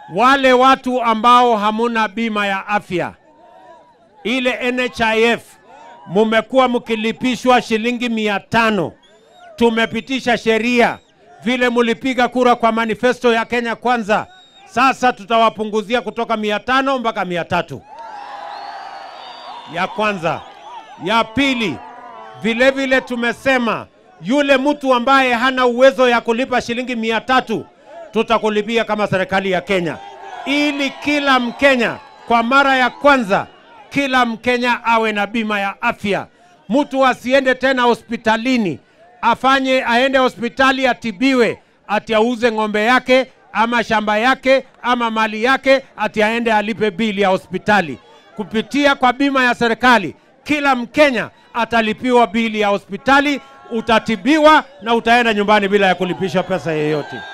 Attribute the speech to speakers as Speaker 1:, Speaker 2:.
Speaker 1: Wale watu ambao hamuna bima ya afya ile NHIF, mumekuwa mkilipishwa shilingi mia tano. Tumepitisha sheria vile mulipiga kura kwa manifesto ya Kenya Kwanza, sasa tutawapunguzia kutoka mia tano mpaka mia tatu ya kwanza. Ya pili, vile vile tumesema yule mtu ambaye hana uwezo ya kulipa shilingi mia tatu tutakulipia kama serikali ya Kenya, ili kila Mkenya kwa mara ya kwanza, kila Mkenya awe na bima ya afya. Mtu asiende tena hospitalini afanye aende hospitali atibiwe, ati auze ng'ombe yake ama shamba yake ama mali yake, ati aende alipe bili ya hospitali. Kupitia kwa bima ya serikali, kila Mkenya atalipiwa bili ya hospitali, utatibiwa na utaenda nyumbani bila ya kulipisha pesa yeyote.